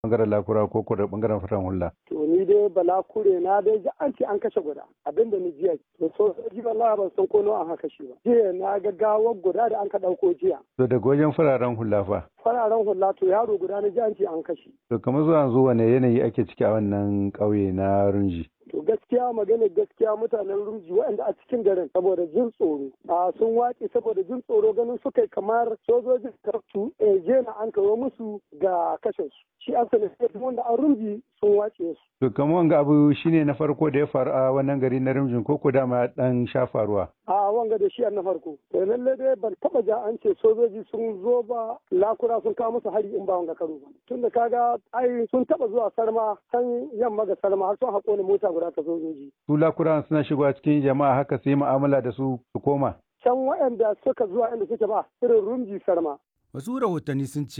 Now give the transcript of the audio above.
bangaren lakura ko ko da bangaren faran hula. To ni dai bala kure na dai ji an ce an kashe guda abinda ni jiya to sojoji wallahi ban san ko nawa an haka shi ba. Jiya na ga gawar guda da an ka ɗauko jiya. To daga wajen fararen hula fa. Fararen hula to yaro guda na ji an ce an kashe. To kamar zuwa yanzu wane yanayi ake ciki a wannan ƙauye na Runji? To gaskiya magana gaskiya mutanen rumji waɗanda a cikin garin saboda jin tsoro. A sun waƙe saboda jin tsoro ganin suka kamar sojojin kartu je na an kawo musu ga kashe su. Shi an sani wanda an rumji sun wace su. To kamar wanga abu shine na farko da ya faru a wannan gari na Rumjin ko ko dama dan sha faruwa? A wanga da shi na farko. To lalle dai ban taba ja an ce sojoji sun zo ba lakura sun kawo musu hari in ba wanga karo ba. Tunda kaga ai sun taba zuwa sarma san yamma ga sarma har sun haƙo ni mota guda ta sojoji. Su lakura suna shigowa cikin jama'a haka su yi mu'amala da su su koma. Can waɗanda suka zuwa inda suke ba irin rumji sarma. Wasu rahotanni sun ce